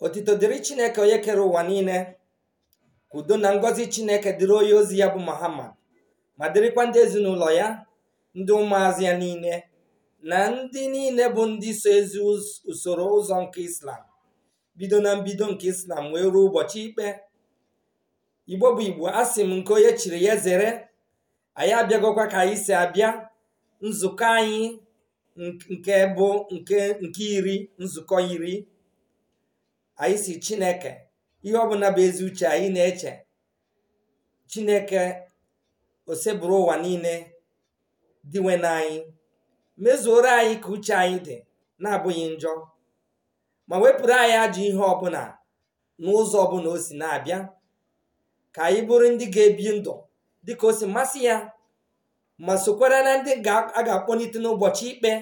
otito dịrị chineke onye kere ụwa niile ka udo na ngọzi chineke dịrị onye ozi ya bụ muhammad ma dịrịkwa ndị ezinụlọ ya ndị ụmụazị ya niile na ndị niile bụ ndị so ezi us- usoro ụzọ nke islam bido na mbido nke islam wee ruo ụbọchị ikpe igbo bụ igbo asị m nke onye chiri ya zere anyị abịagokwa ka anyị si abịa nzukọ anyị nk- nke bụ nke nke iri nzukọ iri anyị si chineke ihe ọbụla bụ ezi uche anyị na-eche chineke osebụrụ ụwa niile dịwe n'anyị mezuoro anyị ka uche anyị dị na-abụghị njọ ma wepụrụ anyị ajọ ihe ọbụla n'ụzọ ọbụla o si na-abịa ka anyị bụrụ ndị ga-ebi ndụ dịka o si masị ya ma sokwara na ndị ga- a ga-akpọlite n'ụbọchị ikpe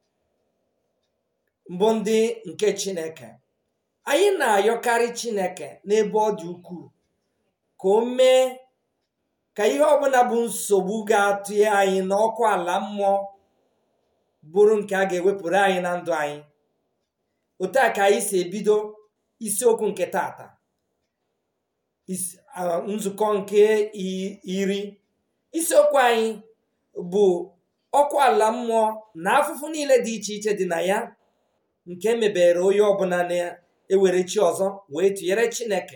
mbụ ndị nke chineke anyị na-ayọkarị chineke n'ebe ọ dị ukwuu ka o mee ka ihe ọbụla bụ nsogbu ga-atụnye anyị n'ọkụ ala mmụọ bụrụ nke a ga-ewepụrụ anyị na ndụ anyị otu a ka anyị si ebido isiokwu nke tata Isi- ah, nzukọ nke i- iri isiokwu anyị bụ ọkụ ala mmụọ na afụfụ niile dị iche iche dị na ya nke mebere onye ọbụla na-ewere chi ọzọ wee tụnyere chineke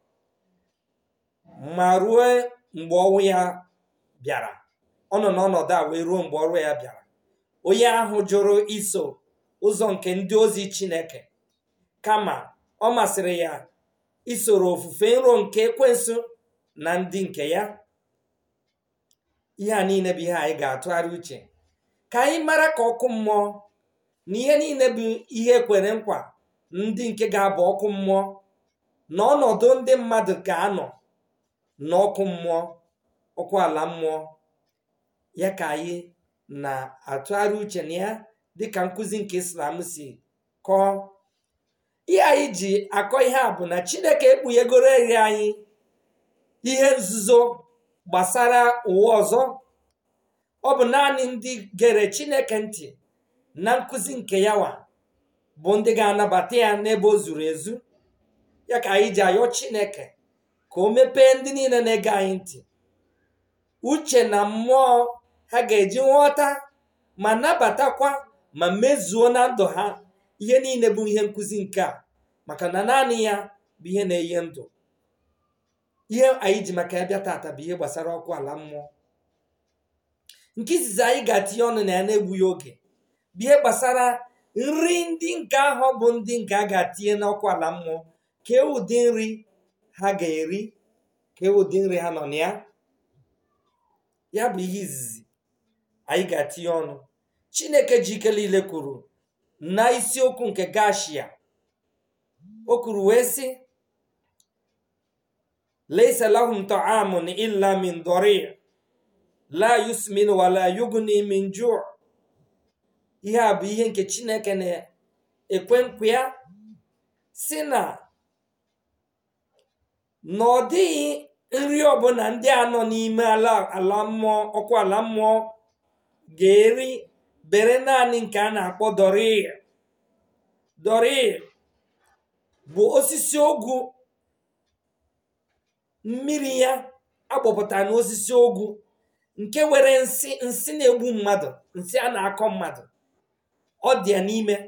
ma ruo mgbe ọnwụ ya bịara ọ nọ n'ọnọdụ a wee ruo mgbe ọrụ ya bịara onye ahụ jụrụ iso ụzọ nke ndị ozi chineke kama ọ masịrị ya isoro ofufe nro nke ekwensu na ndị nke ya ihe a niile bụ ihe anyị ga-atụgharị uche ka anyị mara ka ọkụ mmụọ na ihe niile bụ ihe ekwere nkwa ndị nke ga-abụ ọkụ mmụọ na ọnọdụ ndị mmadụ ga-anọ n'ọkụ mmụọ ọkụ ala mmụọ ya ka anyị na-atụgharị uche na ya dịka nkụzi nke islam si kọọ ihe anyị ji akọ ihe a bụ na chineke ekpughegoro eri anyị ihe nzuzo gbasara ụwa ọzọ ọ bụ naanị ndị gere chineke ntị na nkụzi nke yawa bụ ndị ga-anabata ya n'ebe o zuru ezu ya ka anyị ji ayọ chineke ka o mepee ndị niile na-ege anyị ntị uche na mmụọ ha ga-eji nghọta ma nabatakwa ma mezuo na ndụ ha ihe niile bụ ihe nkụzi nke a maka na naanị ya bụ ihe na-enye ndụ ihe anyị ji maka ya bịa tata bụ ihe gbasara ọkụ ala mmụọ nke izizi anyị ga-atinye ọnụ na ya na-egbughị oge bụ ihe gbasara nri ndị nke ahụ bụ ndị nke a ga-atinye n'ọkụ ala mmụọ kee ụdị nri ha ga-eri kee ụdị nri ha nọ na ya ya bụ ihe izizi anyị ga-atinye ọnụ chineke ji ike niile kwuru na isiokwu nke gashia o kwuru wee sị leisa lahum ta'amun illa min dori la yusmin wala yugni min ju' ihe a bụ ihe nke chineke na-ekwe nkwa ya si na na ọ dịghị nri ọbụla ndị a nọ n'ime ala ala mmụọ ọkụ ala mmụọ ga-eri bere naanị nke a na-akpọ dorir dorir bụ osisi ogwu mmiri ya agbapụtara n'osisi ogwu nke nwere nsị nsị na-egbu mmadụ nsị a na-akọ mmadụ ọ dị ya n'ime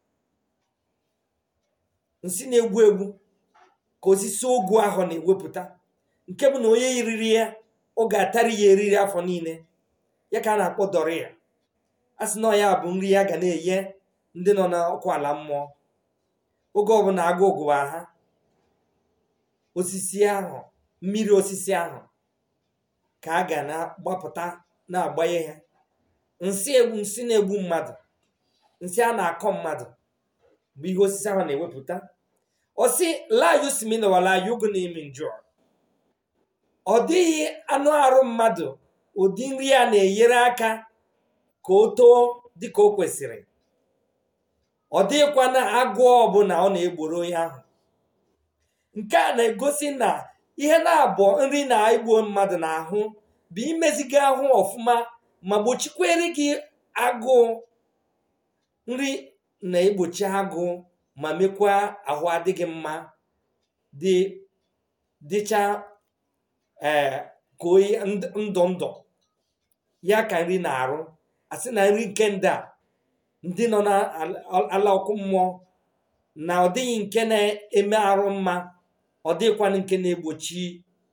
nsị na-egbu egbu ka osisi ogwu ahụ na-ewepụta nke bụ na onye riri ya ọ ga-atari ya eriri afọ niile ya ka a na-akpọ doria a sị na ọ ya bụ nri ya ga na-enye ndị nọ n'ọkụ ala mmụọ oge ọbụla agụ ụgụwa ha osisi ahụ mmiri osisi ahụ ka a ga na-agbapụta na-agbanye ha nsị egbu nsị na-egbu mmadụ nsị a na-akọ mmadụ bụ ihe osisi ahụ na-ewepụta ọsị layusminwalayugnimi njọ ọ dịghị anụ arụ mmadụ ụdị nri a na-enyere aka ka o too dịka o kwesịrị ọ dịghịkwa na agụọ ọbụla ọ na-egboro onye ahụ nke a na-egosi na ihe na-abụ nri na-egbu mmadụ n'ahụ bụ imeziga ahụ ọfụma ma gbochikwere gị agụụ nri na-egbochi agụụ ma mekwa ahụ adịghị mma dị dịcha ee ka oyi ndụ ndụ ya ka nri na-arụ asị na nri nke ndị a ndị nọ n'ala ọkụ mmụọ na ọ dịghị nke na-eme arụ mma ọ dịghịkwanụ nke na-egbochi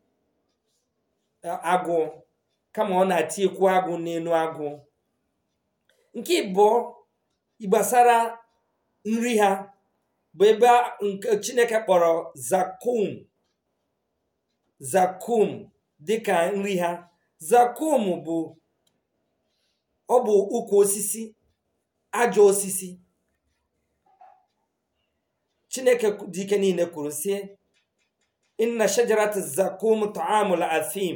agụụ kama ọ na-atinyekwu agụ n'elu agụ nke ịbụọ gbasara nri ha bụ ebe nke chineke kpọrọ zakum zakum dịka nri ha zakum bụ ọ bụ ukwu osisi ajọ osisi chineke dị ike niile kwuru sị inna shajarat zakum ta'amul athim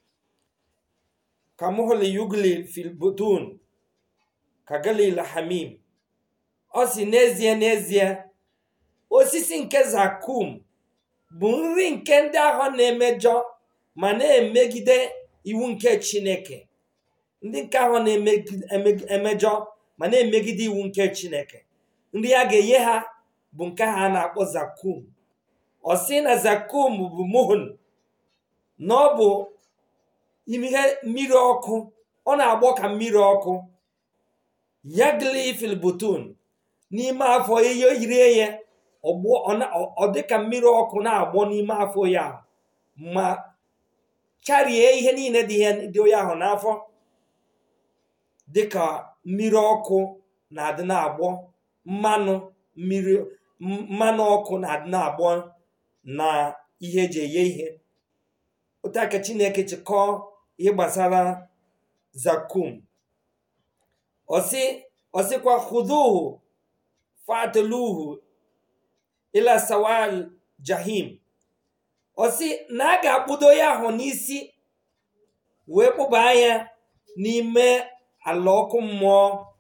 kamuhli yugli fil butun ka galil hamim ọ si n'ezie n'ezie osisi nke zakum bụ nri nke ndị ahụ na-emejọ ma na-emegide iwu nke chineke ndị nke ahụ na-emejọ ma na-emegide iwu nke chineke nri a ga-enye ha bụ nke ha na-akpọ zakum ọ sị na zakum bụ mohon na ọ bụ ihe mmiri ọkụ ọ na-agbọ ka mmiri ọkụ yagli filbutun n'ime afọ ihe yiri ya ọ dị ka mmiri ọkụ na-agbọ n'ime afọ ya ma charie ihe niile dị ya ahụ n'afọ dịka mmiri ọkụ na-adị na-agbọ mmanụ mmiri mmanụ ọkụ na-adị na-agbọ na ihe eji eghe ihe otu aka chineke chịkọọ ihe gbasara zakum ọsị ọsịkwa khuduhu fatiluhu ila sawal jahim ọsị na a ga-akpụdo ya ahụ n'isi wee kpụba ya n'ime ala ọkụ mmụọ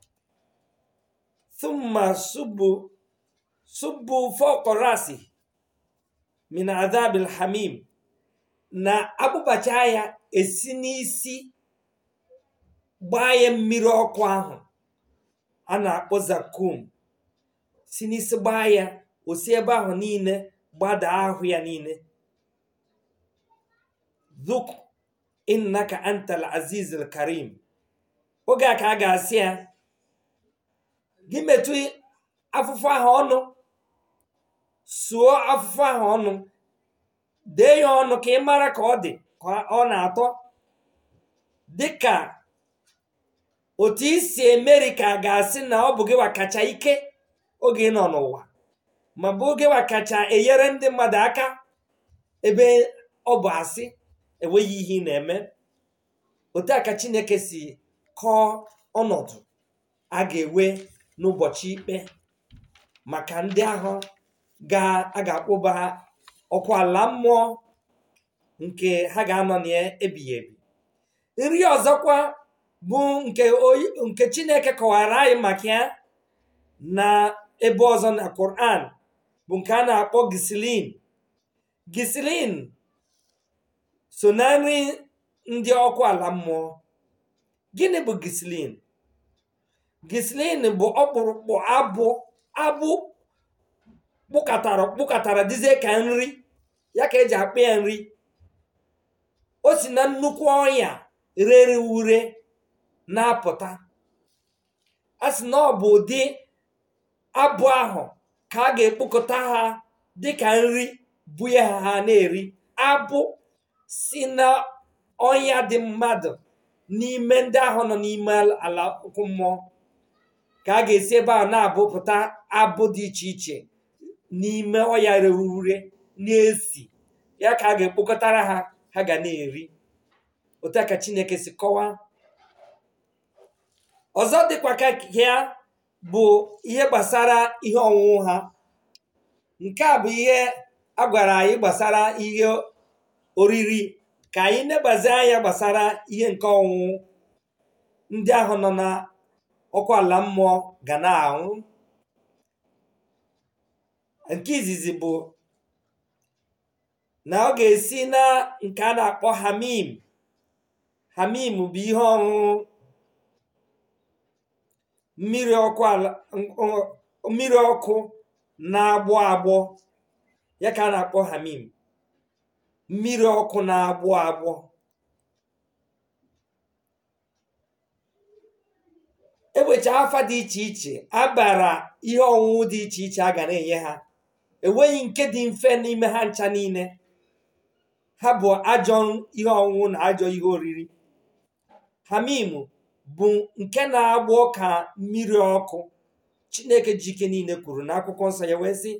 thumma subu subu fọkọrasi min adhabil hamim na akpụbacha ya esi n'isi gbaa ya mmiri ọkụ ahụ a na-akpọ zakum si n'isi gbaa ya osi ebe ahụ niile gbada ahụ ya niile dhuk innaka antal aziz karim oge a ka a ga-asị ya gị metụ afụfụ ahụ ọnụ suo afụfụ ahụ ọnụ dee ya ọnụ ka ị mara ka ọ dị ka ọ na-atọ dịka otu isi emeri ka a ga-asị na ọ bụ gị wa kacha ike oge ị nọ n'ụwa ma bụ oge wa kacha enyere ndị mmadụ aka ebe ọ bụ asị enweghị ihe ị na-eme otu a ka chineke si kọọ ọnọdụ a ga-ewe n'ụbọchị ikpe maka ndị ahụ a ga-akpụba ọkụ ala mmụọ nke ha ga-anọ na ya ebighị ebi nri ọzọkwa bụ nke chineke kọwara anyị maka ya na ebe ọzọ na Quran bụ nke a na-akpọ gisilin gisilin so na nri ndị ọkụ ala mmụọ gịnị bụ gisilin gisilin bụ ọkpụrụkpụ abụ abụ kpụkatara kpụkatara dizie ka nri ya ka eji akpụ ya nri o si na nnukwu ọnya rere ure na-apụta a sị na ọ bụ ụdị abụ ahụ ka a ga-ekpokọta ha dịka nri bunye ha ha na-eri abụ si na ọnya dị mmadụ n'ime ndị ahụ nọ n'ime ala ọkụ mmụọ ka a ga-esi ebe ahụ na-abụpụta abụ dị iche iche n'ime ọya rere ure na-esi ya ka a ga-ekpokọtara ha ha ga na-eri otu a ka chineke si kọwaa ọzọ dịkwa ka ya bụ ihe gbasara ihe ọṅụṅụ ha nke a bụ ihe a gwara anyị gbasara ihe oriri ka anyị nebazi anya gbasara ihe nke ọṅụṅụ ndị ahụ nọ na ọkụ ala mmụọ ga na-aṅụ nke izizi bụ na ọ ga-esi na nke a na-akpọ hamim hamim bụ ihe ọṅụṅụ mmiri ọkụ ala mmiri ọkụ na-agbọ agbọ ya ka a na-akpọ hamim mmiri ọkụ na-agbọ agbọ egbecha afa dị iche iche abara ihe ọṅụṅụ dị iche iche a ga na-enye ha enweghị nke dị mfe n'ime ha ncha niile ha bụ ajọ ihe ọṅụṅụ na ajọ ihe oriri hamim bụ nke na-agbọ ka mmiri ọkụ chineke ji ike niile kwuru n'akwụkwọ nsọ ya wee sị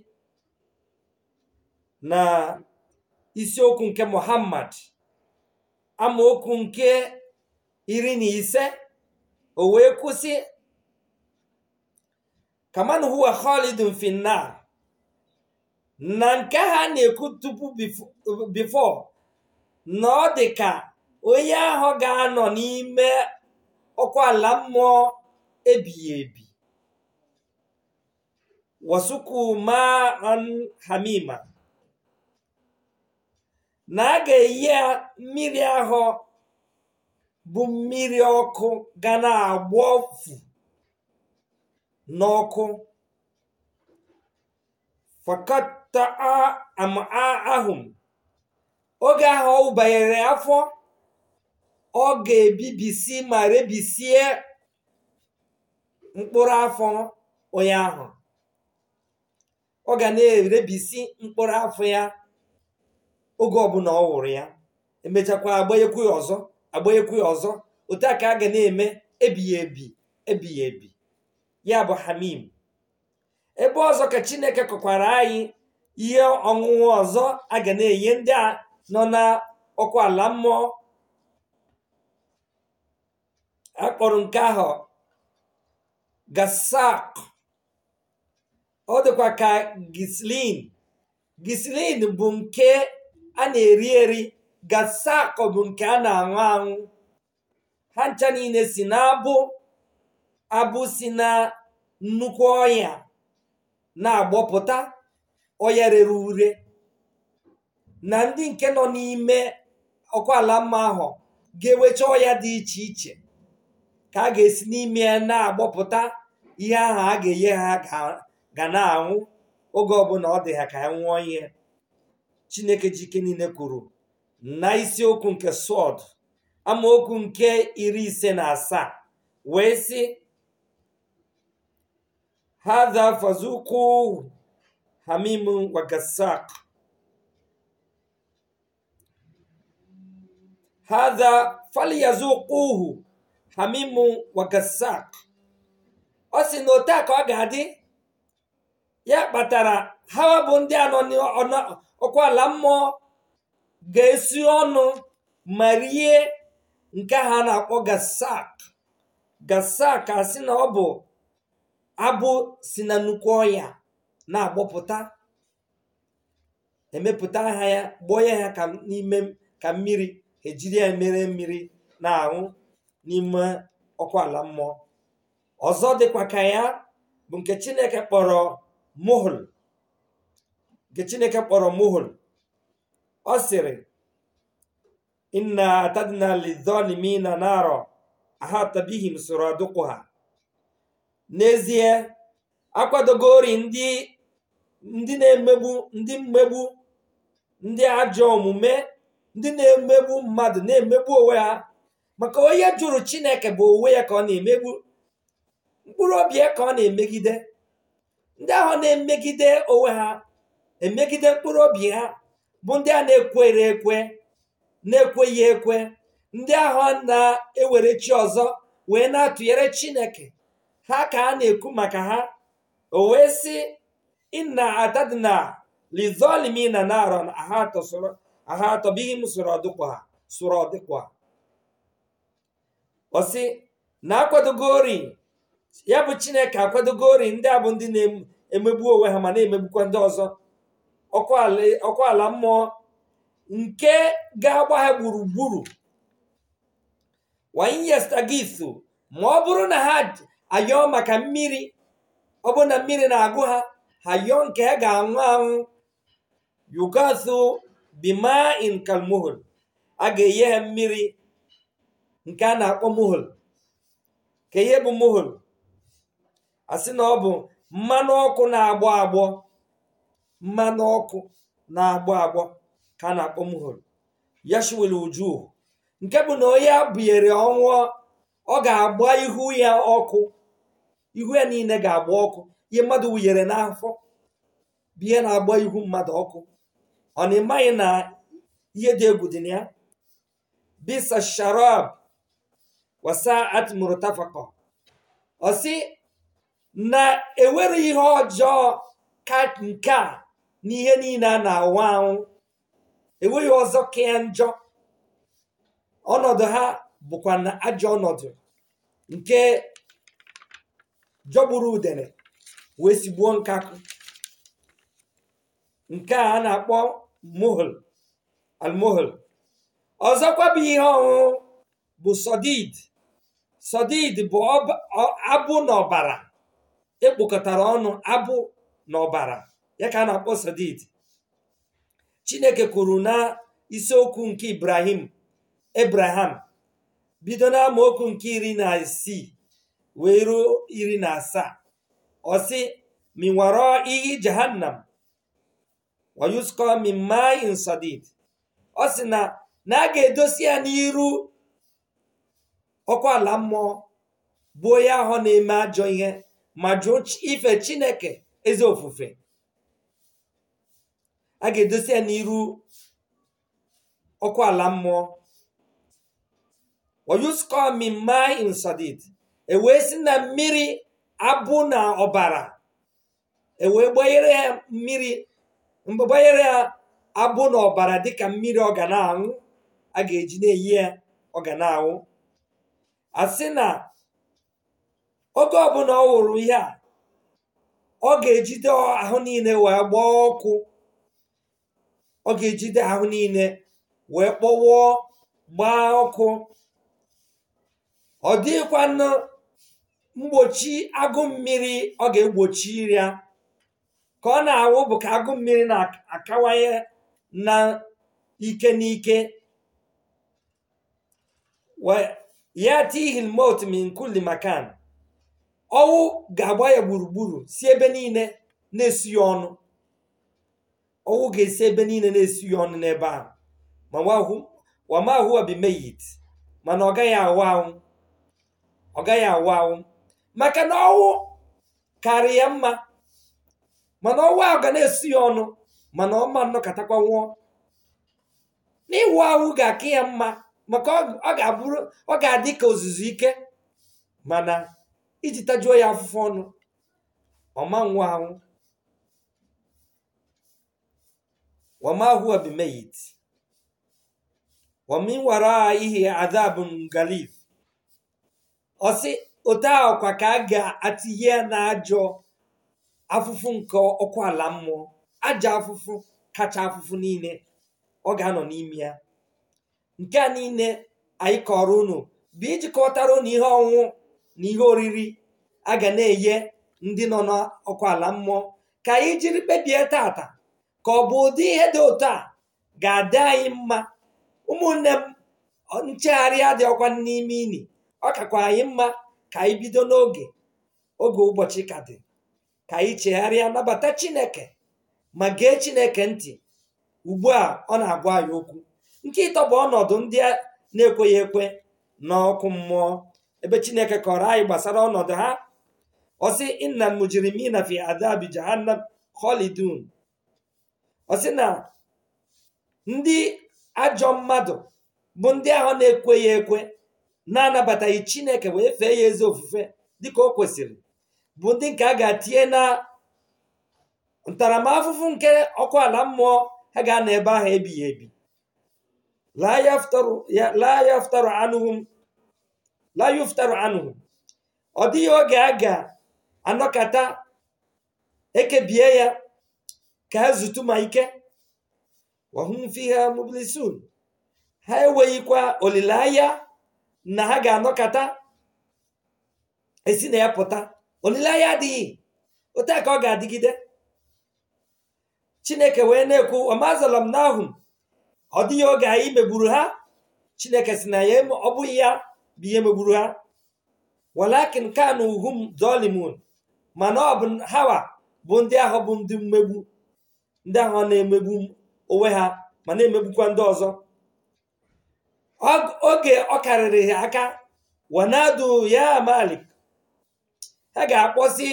na isiokwu nke muhammad amaokwu nke iri na ise o wee kwụsị kaman huwa khalidun finna na nke ha na-ekwu tupu bifo na ọ dị ka onye ahụ ga-anọ n'ime ọkụ ala mmụọ ebighị ebi wasuku ma an hamima na a ga-eyi ya mmiri ahụ bụ mmiri ọkụ ga na-agbọfu n'ọkụ fakata ama ahụm oge ahụ ọ banyere afọ ọ ga-ebibisi ma rebisie mkpụrụ afọ onye ahụ ọ ga na-erebisi mkpụrụ afọ ya oge ọbụla ọ wụrụ ya emechakwa agbanyekwu ya ọzọ agbanyekwu ya ọzọ otu a ka a ga na-eme ebighị ebi ebighị ebi ya bụ hamim ebe ọzọ ka chineke kọkwara anyị ihe ọṅụṅụ ọzọ a ga na-enye ndị a nọ na ọkụ ala mmụọ akpọrọ nke ahụ gasak ọ dịkwa ka gislin gislin bụ nke a na-eri eri gasak bụ nke a na-aṅụ aṅụ ha ncha niile si na abụ abụ si na nnukwu ọya na-agbọpụta ọya rere ure na ndị nke nọ n'ime ọkụ ala mma ahụ ga-ewecha ọya dị iche iche ka a ga-esi n'ime ya na-agbọpụta ihe ahụ a ga-enye ha ga na-anwụ oge ọbụla ọ dị ha ka ha nwụọ ihe chineke jike niile kwuru na isiokwu nke sọd amaokwu nke iri ise na asaa wee sị hadha fazuku hamim wagasak hadha falyazuquhu hamimu wagasak ọ sị na otu a ka ọ ga-adị ya kpatara ha bụ ndị anọ n'ọkụ ala mmụọ ga-esi ọnụ ma rie nke ha na-akpọ gasak gasak asị na ọ bụ abụ si na nnukwu ọya na-agbọpụta emepụta ha ya gbọọ ya ha ka n'ime ka mmiri ejiri ya mere mmiri na-aṅụ n'ime ọkụ ala mmụọ ọzọ dịkwa ka ya bụ nke chineke kpọrọ muhul nke chineke kpọrọ muhul ọ sịrị inna atadna lidhalimina naro ahata bihim suraduquha n'ezie akwadogori ndị ndị na-emegbu ndị mmegbu ndị ajọ omume ndị na-emegbu mmadụ na-emegbu onwe ha maka onye jụrụ chineke bụ onwe ya ka ọ na-emegbu mkpụrụ obi ya ka ọ na-emegide ndị ahụ na-emegide onwe ha emegide mkpụrụ obi ha bụ ndị a na-ekwere ekwe na-ekweghị ekwe ndị ahụ na-ewere chi ọzọ wee na-atụnyere chineke ha ka a na-ekwu maka ha o wee sị inna atadna lizolimina naron aha atọbighị m soro ọdịkwa soro ọdịkwa ọsị na-akwadogori ya bụ chineke akwadogori ndị a bụ ndị na-emegbu onwe ha ma na-emegbukwa ndị ọzọ ọkụ ala mmụọ nke ga-agba ha gburugburu wanyestagithu ma ọ bụrụ na ha ayọọ maka mmiri ọ bụrụ na mmiri na-agụ ha ha yọọ nke ha ga-anwụ anwụ yugathu bima in kalmuhul a ga-enye ha mmiri nke a na-akpọ muhul ka ihe bụ muhul asị na ọ bụ mmanụ ọkụ na-agbọ agbọ mmanụ ọkụ na-agbọ agbọ ka a na-akpọ muhol yashwil uju nke bụ na onye abụnyere ọnwụ ọ ga-agba ihu ya ọkụ ihu ya niile ga-agba ọkụ ihe mmadụ wunyere n'afọ bụ ihe na-agba ihu mmadụ ọkụ ọ na ịmaghị na ihe dị egwu dị na ya bisa sharab wasa atmurtafakọ ọ sị na ewere ihe ọjọọ ka nke a n'ihe niile a na-anwụ anwụ enweghị ọzọ ka ya njọ ọnọdụ ha bụkwa na ajọ ọnọdụ nke jọgburu udene wee sigbuo nkakụ nke a a na-akpọ mohol almohol ọzọkwa bụ ihe ọṅụṅụ bụ sodid sodid bụ ọba- ọ- abụ na ọbara ekpokọtara ọnụ abụ na ọbara ya ka a na-akpọ sodid chineke kwuru na isiokwu nke ibrahim ebraham bido na amaokwu nke iri na isii wee ruo iri na asaa ọ sị minwaro iyi jahannam wayusko mimai sadid ọ sị na na a ga-edosi ya n'iru ọkụ ala mmụọ bụ onye ahụ na-eme ajọ ihe ma jụọ chi- ife chineke eze ofufe a ga-edosi ya n'iru ọkụ ala mmụọ wayusko mimai sadid ewee si na mmiri abụ na ọbara ewee gbanyere ya mmiri mgbe gbanyere ya abụ na ọbara dịka mmiri ọ ga na-aṅụ a ga-eji na-eyi ya ọ ga na-aṅụ a sị na oge ọbụla ọ hụrụ ihe a ọ ga-ejide ahụ niile wee gbaa ọkụ ọ ga-ejide ahụ niile wee kpọwụọ gbaa ọkụ ọ dịghịkwanụ mgbochi agụ mmiri ọ ga-egbochi ya ka ọ na-awụ bụ ka agụ mmiri na-akawanye na ike n'ike Wa- yatihi lmot min kulli makan ọnwụ ga-agba ya gburugburu si ebe niile na-esi ya ọnụ ọnwụ ga-esi ebe niile na-esi ya ọnụ n'ebe ahụ ma wahụ- wama huwa bimeyit mana ọ gaghị awụ anwụ ọ gaghị awụ anwụ maka na ọnwụ karị ya mma mana ọnwụ ahụ ga na-esi ya ọnụ mana ọma nnọkọtakwa nwụọ n'ịwụ ahụ ga-aka ya mma maka ọ- ọ ga-abụrụ ọ ga-adị ka ozuzu ike mana iji tajuo ya afụfụ ọnụ ọma nwụ ahụ wama huwa bimeyit wamin wara ihe adabun galif ọsị otu ahụ kwa ka a ga-atinye ya na ajọ afụfụ nke ọkụ ala mmụọ aja afụfụ kacha afụfụ niile ọ ga-anọ n'ime ya nke a niile anyị kọrọ unu bụ iji kọtara unu ihe ọnwụ na ihe oriri a ga na-enye ndị nọ n'ọkụ ala mmụọ ka anyị jiri kpebie tata ka ọ bụ ụdị ihe dị otu a ga-adị anyị mma ụmụnne m ọ- nchegharị adịghịkwa n'ime ini ọ kakwa anyị mma ka anyị bido n'oge oge ụbọchị ka dị ka anyị chegharịa nabata chineke ma gee chineke ntị ugbu a ọ na-agwa anyị okwu nke ịtọ bụ ọnọdụ ndị a na-ekweghị ekwe n'ọkụ mmụọ ebe chineke kọrọ anyị gbasara ọnọdụ ha ọ sị inna mujrimina fi adabi jahannam khalidun ọ sị na ndị ajọ mmadụ bụ ndị ahụ na-ekweghị ekwe na-anabataghị chineke wee fee ya ezi ofufe dịka o kwesịrị bụ ndị nke a ga-atinye na ntaramahụhụ nke ọkụ ala mmụọ ha ga-anọ ebe ahụ ebighị ebi la yaftaru ya- la yaftaru anhum la yuftaru anhum ọ dịghị oge a ga-anọkata ekebie ya ka ha zutu ma ike wahum fiha mublisun ha enweghịkwa olileanya na ha ga-anọkata esi na ya pụta olileanya adịghị otu a ka ọ ga-adịgide chineke wee na-ekwu ọmazalam nahum ọ dịghị oge anyị megburu ha chineke si na ya eme- ọ bụghị ya bụ ihe megburu ha walakin kanu hum zolimun mana ọ bụ hawa bụ ndị ahụ bụ ndị mmegbu ndị ahụ na-emegbu onwe ha ma na-emegbukwa ndị ọzọ oge ọ karịrị ha aka wanadu ya malik ha ga-akpọsi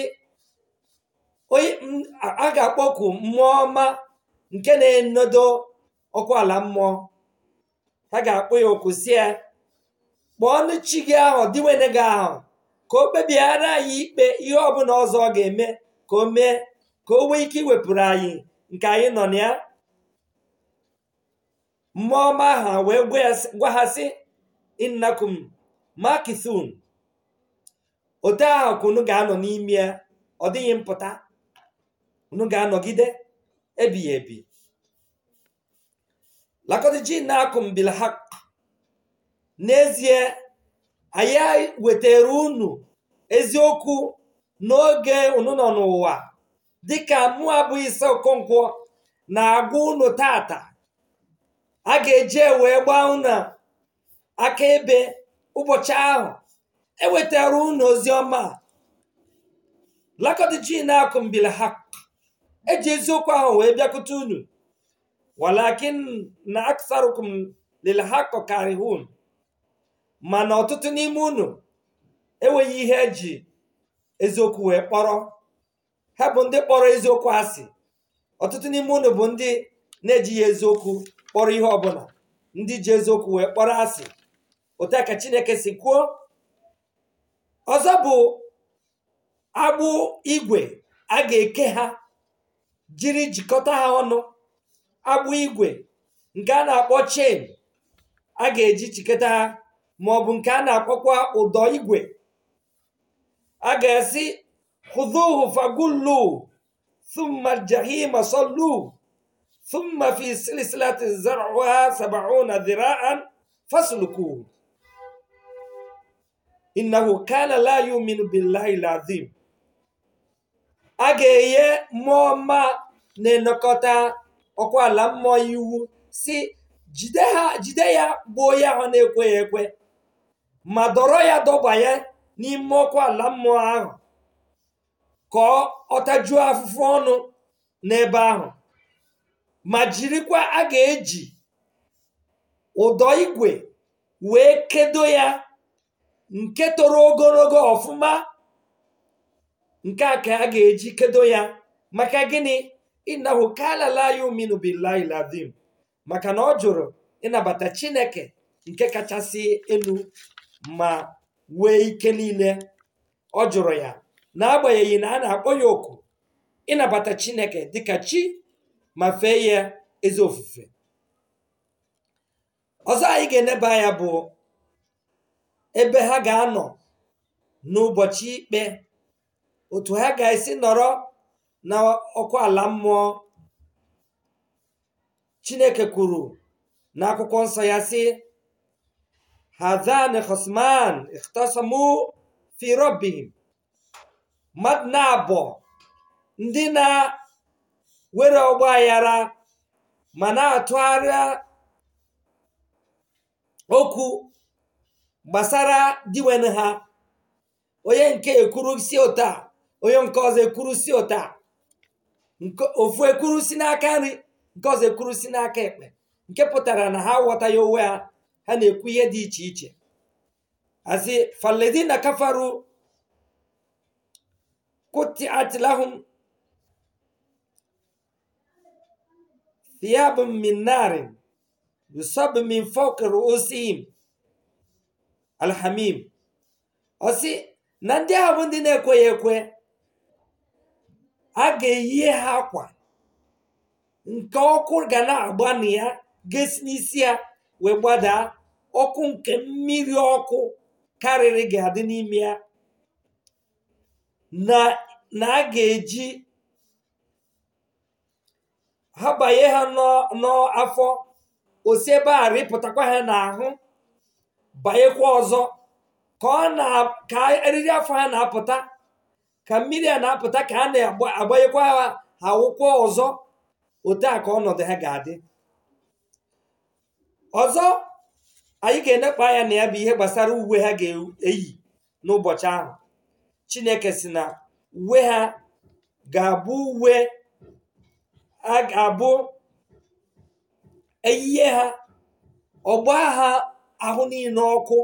a ga-akpọku mmụọ ọma nke na-enodo ọkụ ala mmụọ ha ga-akpọ ya oku si ya kpọọ ọnụ chi gị ahụ diwene gị ahụ ka o kpebiara anyị ikpe ihe ọbụla ọzọ ọ ga-eme ka o mee ka o nwee ike iwepụrụ anyị nke anyị nọ na ya mmụọ ọma ha wee gwa ha sị innakum makithun otu ahụ ka unu ga-anọ n'ime ya ọ dịghị mpụta unu ga-anọgide ebighị ebi lakọd jinakum bil haq n'ezie anyị wetara unu eziokwu n'oge unu nọ n'ụwa dịka mụ abụghị ise okonkwo na-agwa unu tata a ga-eje wee gbaa unu akaebe ụbọchị ahụ ewetara unu ozi ọma lakọd jinakum bil haq eji eziokwu ahụ wee bịakwute unu walakin na aksarukum lil haqq karihun mana ọtụtụ n'ime unu enweghị ihe eji eziokwu wee kpọrọ ha bụ ndị kpọrọ eziokwu asị ọtụtụ n'ime unu bụ ndị na-ejighị eziokwu kpọrọ ihe ọbụla ndị ji eziokwu wee kpọrọ asị otu a ka chineke si kwuo ọzọ bụ agbụ igwe a ga-eke ha jiri jikọta ha ọnụ agbụ igwe nke a na-akpọ chen a ga-eji chikọta ha ma ọ bụ nke a na-akpọkwa ụdọ igwe a ga-esi khudhuhu fagullu thumma jahima sallu thumma fi silsilati zar'uha sab'una dhira'an faslukuhu innahu kana la yu'minu billahi al-azim a ga-enye mmụọ ọma na-enekọta ọkwa ala mmụọ iwu si jide ha jide ya gbuo ya ahụ na-ekweghị ekwe ma dọrọ ya dọba ya n'ime ọkụ ala mmụọ ahụ ka ọ tajuo afụfụ ọnụ n'ebe ahụ ma jirikwa a ga-eji ụdọ igwe wee kedo ya nke toro ogologo ọfụma nke a ka a ga-eji kedo ya maka gịnị innahu kana la yu'minu billahi al-azim maka na ọ jụrụ ịnabata chineke nke kachasị elu ma wee ike niile ọ jụrụ ya n'agbanyeghị na a na-akpọ ya oku ịnabata chineke dịka chi ma fee ya ezi ofufe ọzọ anyị ga-eneba ya bụ ebe ha ga-anọ n'ụbọchị ikpe otu ha ga-esi nọrọ na ọkụ ala mmụọ chineke kwuru n'akwụkwọ nsọ ya sị hadan khosman ikhtasamu fi rabbihim mmadụ na-abọ ndị na-were ọgba aghara ma na-atụgharịa okwu gbasara diwen ha onye nke ekwuru si ụta onye nke ọzọ ekwuru si ụta ofu ekwuru si n'aka nri nke ọzọ ekwuru si n'aka ekpe nke pụtara na ha ghọtaghị onwe ha ha na-ekwu ihe dị iche iche asị faledina kafaru kutiat lahum thiyabun min narin yusab min fawqi ru'usihim alhamim ọsị na ndị ahụ bụ ndị na-ekweghị ekwe a ga-eyi ha akwa nke ọkụ ga na-agba na ya ga-esi n'isi ya wee gbadaa ọkụ nke mmiri ọkụ karịrị ga-adị n'ime ya na a ga-eji ha banye ha n'afọ osi ebe a rịpụtakwa ha n'ahụ banyekwa ọzọ ka ọ na ka eriri afọ ha na-apụta ka mmiri a na-apụta ka a na-agbanyekwa ha awụkwa ọzọ otu a ka ọnọdụ ha ga-adị ọzọ anyị ga-enekpa anya na ya bụ ihe gbasara uwe ha ga-eyi n'ụbọchị ahụ chineke si na uwe ha ga-abụ uwe a ga-abụ eyiye ha ọgba ha ahụ niile ọkụ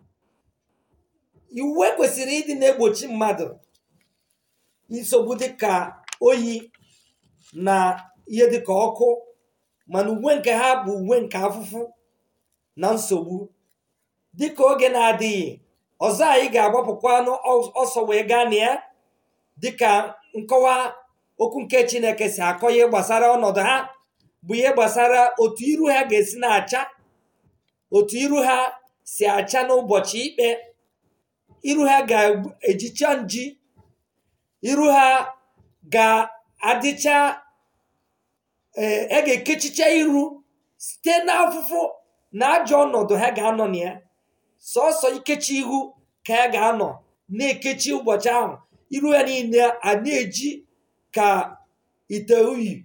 uwe kwesịrị ịdị na-egbochi mmadụ nsogbu dịka oyi na ihe dịka ọkụ mana uwe nke ha bụ uwe nke afụfụ na nsogbu dịka oge na-adịghị ọzọ anyị ga-agbapụkwa ọsọ wee gaa na ya dịka nkọwa okwu nke chineke si akọ ihe gbasara ọnọdụ ha bụ ihe gbasara otu iru ha ga-esi na-acha otu iru ha si acha n'ụbọchị ikpe iru ha ga-ejicha nji iru ha ga-adịcha ee a ga-ekechicha iru site n'afụfụ na ajọ ọnọdụ ha ga-anọ na ya sọsọ ikechi ihu ka ya ga-anọ na-ekechi ụbọchị ahụ iru ya niile a na-eji ka ite uyi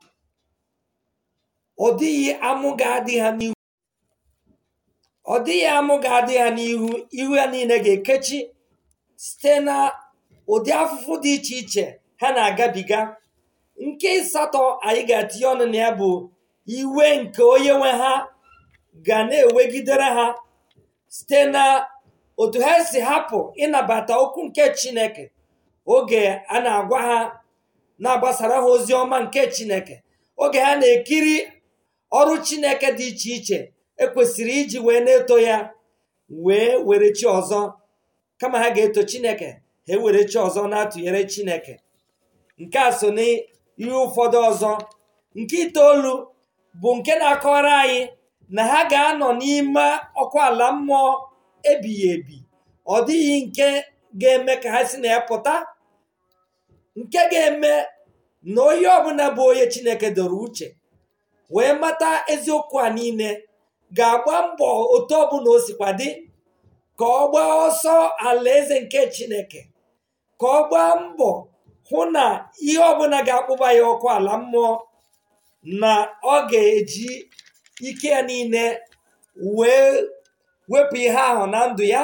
ọ dịghị amụ ga-adị ha n'ihu ọ dịghị amụ ga-adị ha n'ihu ihu ya niile ga-ekechi site na ụdị afụfụ dị iche iche ha na-agabiga nke ịsatọ anyị ga-etinye ọnụ na ya bụ iwe nke onye nwe ha ga na-ewegidere ha site na otu ha si hapụ ịnabata okwu nke chineke oge a na-agwa ha na-agbasara ha ozi ọma nke chineke oge ha na-ekiri ọrụ chineke dị iche iche ekwesịrị iji wee na-eto ya wee were chi ọzọ kama ha ga-eto chineke ha ewere chi ọzọ na-atụnyere chineke nke a so n'ihe ụfọdụ ọzọ nke itoolu bụ nke na-akọwara anyị na ha ga-anọ n'ime ọkụ ala mmụọ ebighị ebi ọ dịghị nke ga-eme ka ha si na ya pụta nke ga-eme na onye ọbụla bụ onye chineke doro uche wee mata eziokwu a niile ga-agba mbọ otu ọbụla o sikwa dị ka ọ gbaa ọsọ alaeze nke chineke ka ọ gbaa mbọ hụ na ihe ọbụla ga-akpụba ya ọkụ ala mmụọ na ọ ga-eji ike ya niile wee wepụ ihe ahụ na ndụ ya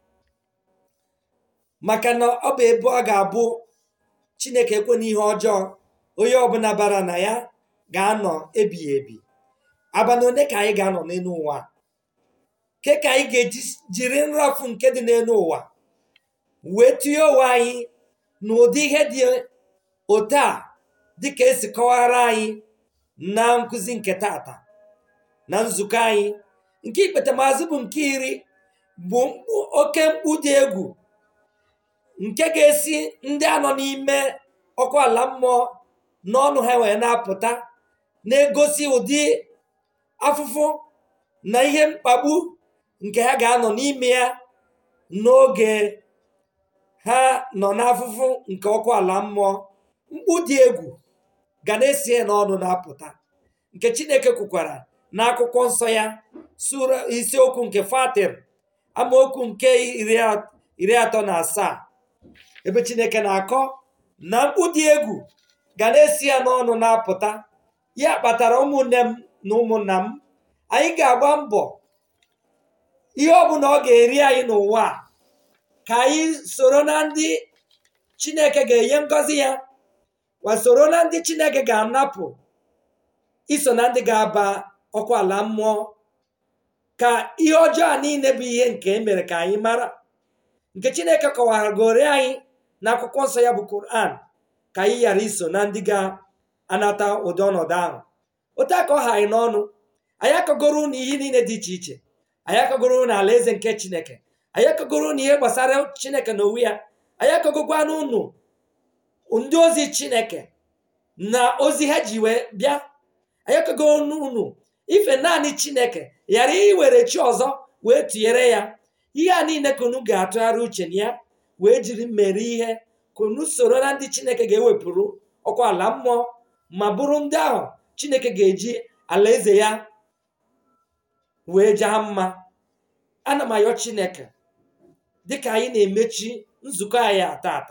maka na ọ bụ ebe ọ ga-abụ chineke ekwe n'ihe ọjọọ onye ọbụla bara na ya ga-anọ ebighị ebi abalị ole ka anyị ga-anọ n'elu ụwa ke ka anyị ga-eji jiri nrafu nke dị n'elu ụwa wee tinye onwe anyị n'ụdị ihe dị otu a dịka esi kọwara anyị na nkụzi nke tata na nzukọ anyị nke ikpetamazụ bụ nke iri bụ oke mkpu dị egwu nke ga-esi ndị anọ n'ime ọkụ ala mmụọ n'ọnụ ha wee na-apụta na-egosi ụdị afụfụ na ihe mkpagbu nke ha ga-anọ n'ime ya n'oge ha nọ n'afụfụ nke ọkụ ala mmụọ mkpu dị egwu ga na-esi n'ọnụ na-apụta nke chineke kwukwara n'akwụkwọ nsọ ya sura isiokwu nke fatir amaokwu nke iri atọ na asaa ebe chineke na-akọ na mkpu dị egwu ga na-esi ya n'ọnụ na-apụta ya kpatara ụmụnne m na ụmụnna m anyị ga-agba mbọ ihe ọbụla ọ ga-eri anyị n'ụwa a ka anyị soro na ndị chineke ga-enye ngọzi ya ma soro na ndị chineke ga-anapụ iso na ndị ga-aba ọkụ ala mmụọ ka ihe ọjọọ a niile bụ ihe nke emere ka anyị mara nke chineke kọwara gori anyị na akwụkwọ nsọ ya bụ Quran ka anyị ghara iso na ndị ga-anata ụdị ọnọdụ ahụ otu aka ọ ha anyị n'ọnụ anyị akọgoro na ihe niile dị iche iche anyị akọgoro na alaeze nke chineke anyị akọgoro na ihe gbasara chineke na onwe ya anyị akọgokwa n'ụnụ ndị ozi chineke na ozi ha ji wee bịa anyị akọgoro n'ụnụ ife naanị chineke ghara iwere chi ọzọ wee tụnyere ya ihe a niile ka unu ga-atụgharị uche na ya wee jiri mere ihe ka unu soro na ndị chineke ga-ewepụrụ ọkwa ala mmụọ ma bụrụ ndị ahụ chineke ga-eji alaeze ya wee jaa mma ana m ayọ chineke dịka anyị na-emechi nzukọ anyị ata ata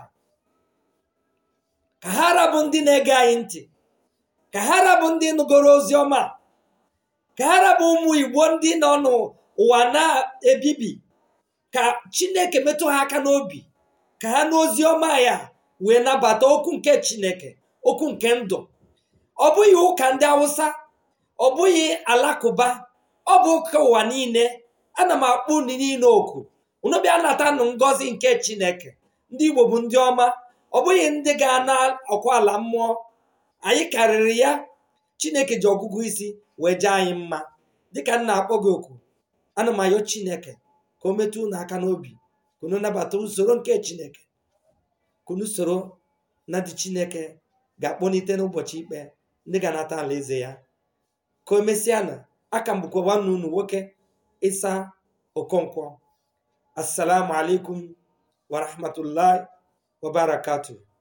ka ha rabụ ndị na-ege anyị ntị ka ha rabụ ndị nụgoro ozi ọma ka ha rabụ ụmụ igbo ndị nọ n'ụwa na-ebibi ka chineke metụ ha aka n'obi ka ha n'ozi ọma ya wee nabata okwu nke chineke okwu nke ndụ ọ bụghị ụka ndị awụsa ọ bụghị alakụba ọ bụ ụka ụwa niile ana m akpọ unu niile oku unu bịa natanụ ngọzi nke chineke ndị igbo bụ ndị ọma ọ bụghị ndị ga-ana ọkwa ala mmụọ anyị karịrị ya chineke ji ọgụgụ isi wee jee anyị mma dịka m na-akpọ gị oku ana m ayọ chineke ka o metụ unu aka n'obi ka unu nabata usoro nke chineke ka unu soro na dị chineke ga-akpọlite n'ụbọchị ikpe ndị ga-anata alaeze ya ka o mesịa na aka m bụkwa nwanne unu nwoke ịsa okonkwo assalamu alaikum warahmatullahi wabarakatuh